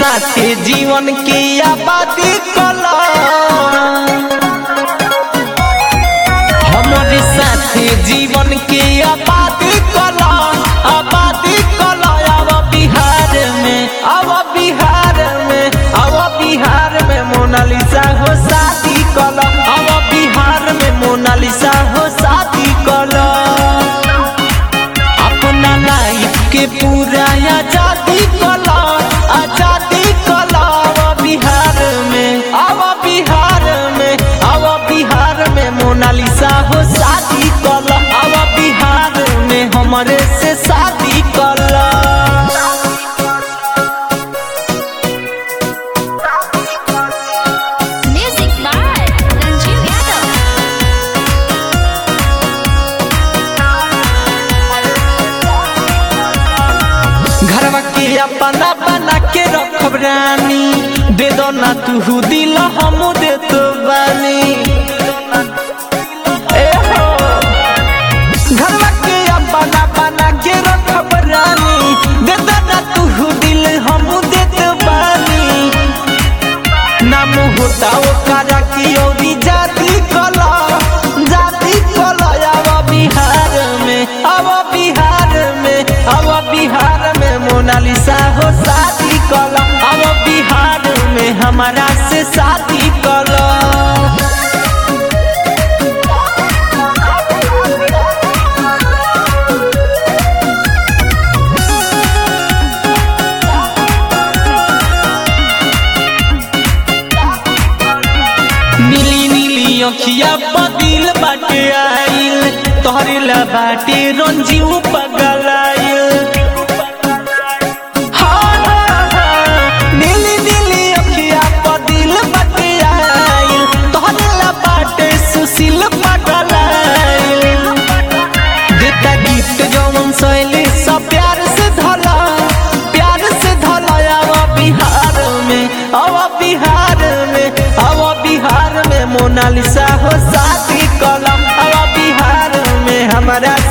साथे जीवन के आबादी कला हमारे साथे जीवन के आबादी कला आबादी कला अब बिहार में अब बिहार में अब बिहार में मोनालिसा हो शादी कला अब बिहार में मोनालिसा हो शादी कला अपना लाइफ के पूरा आजादी कला आजादी कला अब बिहार में अब बिहार में अब बिहार में मोनालिसा हो शादी कला अब बिहार में हमारे से शादी कला Music by Ranjiv Yadav. घरवा के अपना बना के रखब रानी दे दो ना तू दिल हम दे तो बानी ए हो घरवा के अपना बना के रखब रानी दे दो ना तू दिल हम दे तो बानी नाम होता ओकरा की औरी जाति कला जाति कला अब बिहार में अब बिहार में अब बिहार में मोनालिसा हो शादी कला अब बिहार में हमारा से शादी कला नीली नीली अखिया बदिल बाटे आइल तोहरे ला बाटे रंजीव पगलाइल हाँ, हाँ, हाँ, नीली नीली अखिया बदिल बाटे आइल तोहरे ला बाटे सुशील पगलाइल देता गिफ्ट जौन सैली सब प्यार से धला प्यार से धला अब बिहार में अब बिहार में अब बिहार में मोनालिसा हो शादी कलम अब बिहार में हमारा